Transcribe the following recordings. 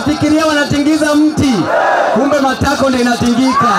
wanafikiria wanatingiza mti, kumbe matako ndio inatingika.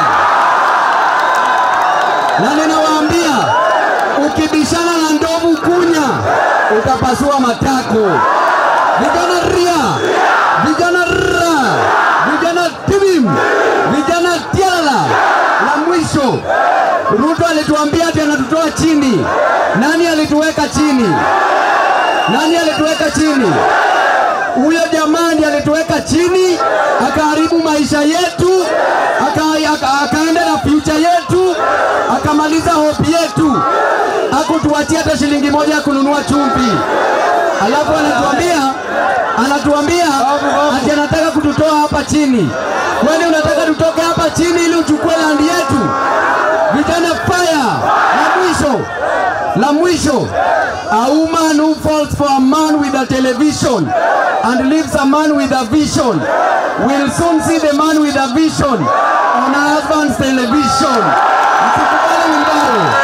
Na ninawaambia ukibishana na ndovu kunya, utapasua matako. Vijana ria, vijana ra, vijana tibim, vijana tialala. La mwisho, Ruto alituambia ati anatutoa chini. Nani alituweka chini? Nani alituweka chini? Huyo jamani alituweka chini, akaharibu maisha yetu, aka, aka, akaenda na future yetu, akamaliza hope yetu, hakutuachia hata shilingi moja ya kununua chumvi. Alafu anatuambia anatuambia ati anataka kututoa hapa chini. Kwani unataka tutoke hapa chini ili uchukue landi yetu? Vijana fire! La mwisho, la mwisho, a woman who falls for a man with a television and leaves a man with a vision will soon see the man with a vision on her husband's television. Msikubali Wilbaro.